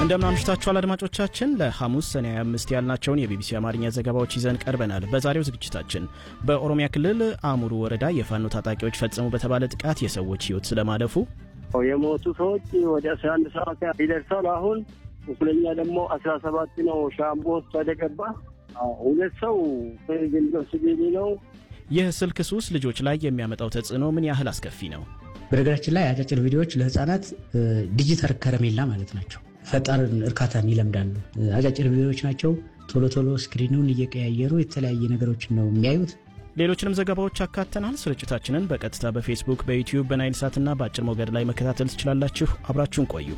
እንደምን አምሽታችኋል አድማጮቻችን። ለሐሙስ ሰኔ 25 ያልናቸውን የቢቢሲ አማርኛ ዘገባዎች ይዘን ቀርበናል። በዛሬው ዝግጅታችን በኦሮሚያ ክልል አሙሩ ወረዳ የፋኖ ታጣቂዎች ፈጸሙ በተባለ ጥቃት የሰዎች ሕይወት ስለማለፉ፣ የሞቱ ሰዎች ወደ 11 ሰዓት ይደርሳል። አሁን ቁስለኛ ደግሞ 17 ነው። ሻምቦ ሆስፒታል የገባ ሁለት ሰው ግንዶስ ቤቢ ነው። ይህ ስልክ ሱስ ልጆች ላይ የሚያመጣው ተጽዕኖ ምን ያህል አስከፊ ነው? በነገራችን ላይ አጫጭር ቪዲዮዎች ለህፃናት ዲጂታል ከረሜላ ማለት ናቸው። ፈጣን እርካታን ይለምዳሉ። አጫጭር ቪዲዮዎች ናቸው። ቶሎ ቶሎ ስክሪኑን እየቀያየሩ የተለያየ ነገሮችን ነው የሚያዩት። ሌሎችንም ዘገባዎች አካተናል። ስርጭታችንን በቀጥታ በፌስቡክ፣ በዩቲዩብ፣ በናይል ሳትና በአጭር ሞገድ ላይ መከታተል ትችላላችሁ። አብራችሁን ቆዩ።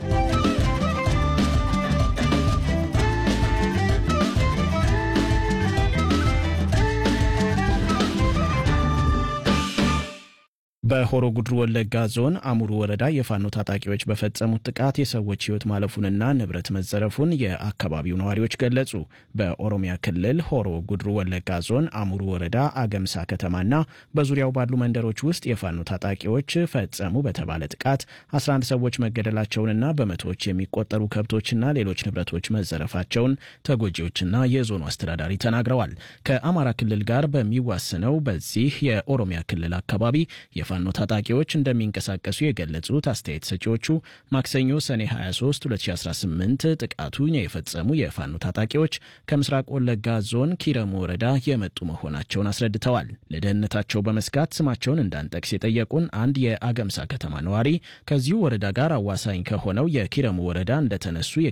በሆሮ ጉድሩ ወለጋ ዞን አሙሩ ወረዳ የፋኖ ታጣቂዎች በፈጸሙት ጥቃት የሰዎች ሕይወት ማለፉንና ንብረት መዘረፉን የአካባቢው ነዋሪዎች ገለጹ። በኦሮሚያ ክልል ሆሮ ጉድሩ ወለጋ ዞን አሙሩ ወረዳ አገምሳ ከተማና በዙሪያው ባሉ መንደሮች ውስጥ የፋኖ ታጣቂዎች ፈጸሙ በተባለ ጥቃት 11 ሰዎች መገደላቸውንና በመቶዎች የሚቆጠሩ ከብቶችና ሌሎች ንብረቶች መዘረፋቸውን ተጎጂዎችና የዞኑ አስተዳዳሪ ተናግረዋል። ከአማራ ክልል ጋር በሚዋስነው በዚህ የኦሮሚያ ክልል አካባቢ የፋኖ ታጣቂዎች እንደሚንቀሳቀሱ የገለጹት አስተያየት ሰጪዎቹ ማክሰኞ ሰኔ 23 2018 ጥቃቱን የፈጸሙ የፋኖ ታጣቂዎች ከምስራቅ ወለጋ ዞን ኪረሙ ወረዳ የመጡ መሆናቸውን አስረድተዋል። ለደህንነታቸው በመስጋት ስማቸውን እንዳንጠቅስ የጠየቁን አንድ የአገምሳ ከተማ ነዋሪ ከዚሁ ወረዳ ጋር አዋሳኝ ከሆነው የኪረሙ ወረዳ እንደተነሱ